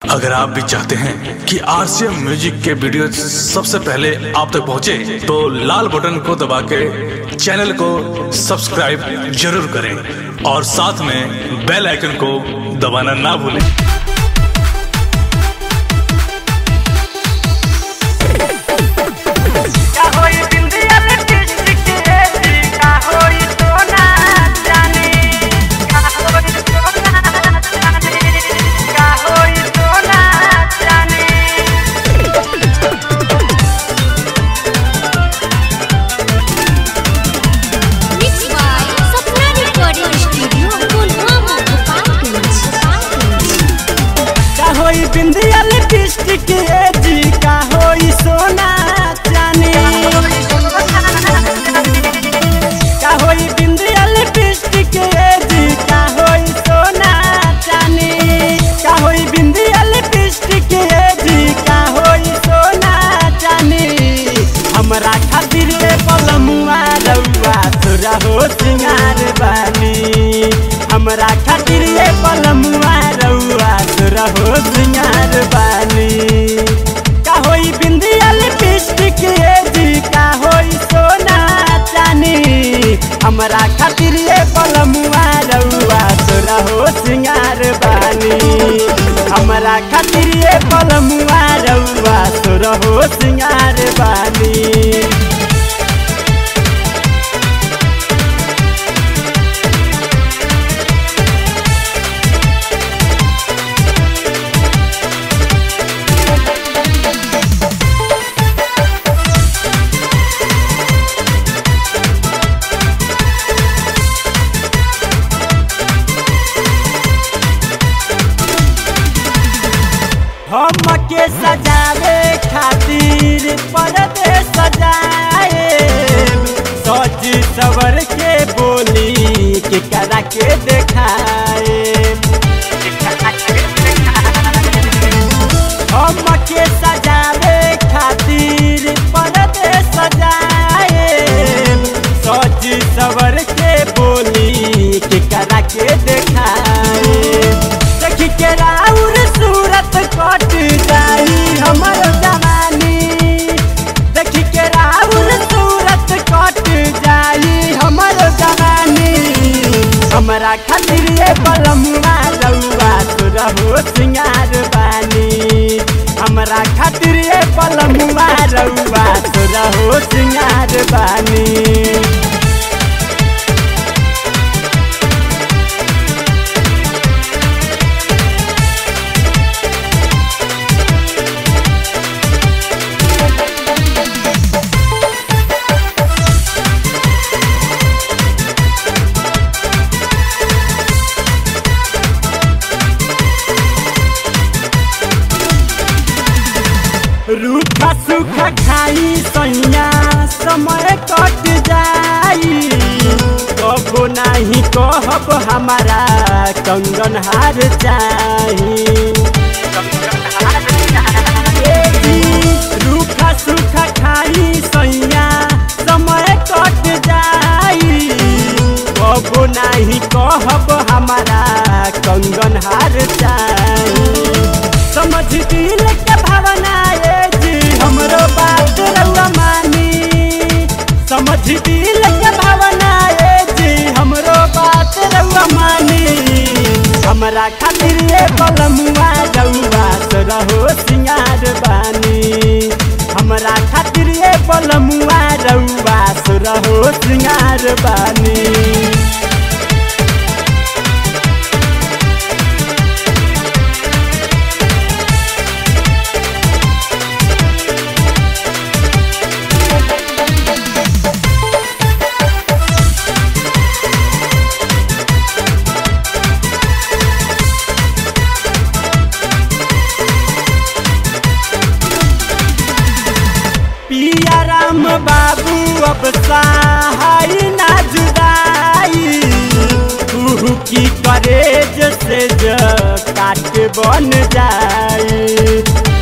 अगर आप भी चाहते हैं कि आरसीएम म्यूजिक के वीडियो सबसे पहले आप तक पहुंचे, तो लाल बटन को दबा के चैनल को सब्सक्राइब जरूर करें और साथ में बेल आइकन को दबाना ना भूलें का होई बिंदिया लिपस्टिक के जी का होई सोना चांदी का होई सोना चांदी का होई सोना चांदी Mixed by Sapna Recording Studio, Pulwama, Gopalganj. का होई बिंदिया लिपस्टिक के जी का होई सोना चांदी का होई बिंदिया लिपस्टिक के जी का होई सोना चांदी का होई बिंदिया लिपस्टिक के जी का होई सोना चांदी हमरा खातिर ए पलमुआ रउआ तोरा हो सिंगार बानी हमरा खातिर ए पलमुआ रउआ तोरा हो सिंगार बानी का होई बिंदिया लिपस्टिक के जी का होई सोना चानी हमरा खातिर ए पलमुआ रउआ तोरा हो सिंगार बानी हमरा खातिर ए पलमुआ रउआ तोरा हो सिंगार बानी हमके सजावे खातिर पर्दे सजाए सज सवर के बोली के करा के देखाए हमके सजावे खातिर पर्दे सजाए सज सवर के बोली के करा के देखाए देखी के राउर सूरत कट जाई हमर जवानी देखी के राउर सूरत कट जाई हमर जवानी हमरा खातिर ए बलमुआ रउआ तोरा हो सिंगार बानी हमरा खातिर ए बलमुआ रउआ तोरा हो सिंगार बानी रूखा सूखा खाई सैया समय कट जाई कबो नाही कहब हमारा कंगन हार चाही ए जी, रूखा सूखा खाई सैया समय कट जाई कबो नाही कहब हमारा कंगन हार चाही समझ दिल के भावना ए जी हमरो बात रउआ मानी समझ दिल के भावना ए जी हमरो बात रउआ मानी हमरा खातिर ए बलमुआ रउआ तोरा हो सिंगार बानी हमरा खातिर ए बलमुआ रउआ तोरा हो सिंगार बानी पिया राम बाबू अब सहाय ना जुदाई तू की करेज से ज काट बन जाई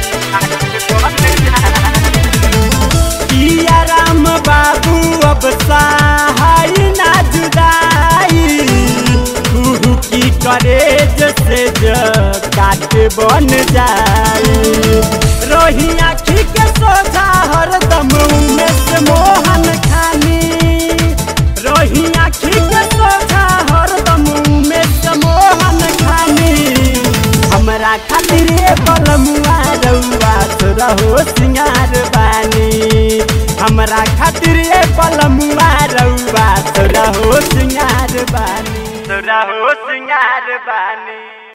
पिया राम बाबू अब सहाय ना जुदाई तू की करेज से ज काटे बन जाए रोही आखी के सोझा हरदम में से मोहन खानी रोही आखी के सोझा हरदम में से मोहन खानी हमरा खातिर ए बलमुआ रउआ तोरा हो सिंगार बानी हमरा खातिर ए बलमुआ रउआ तोरा हो सिंगार बानी तोरा हो सिंगार बानी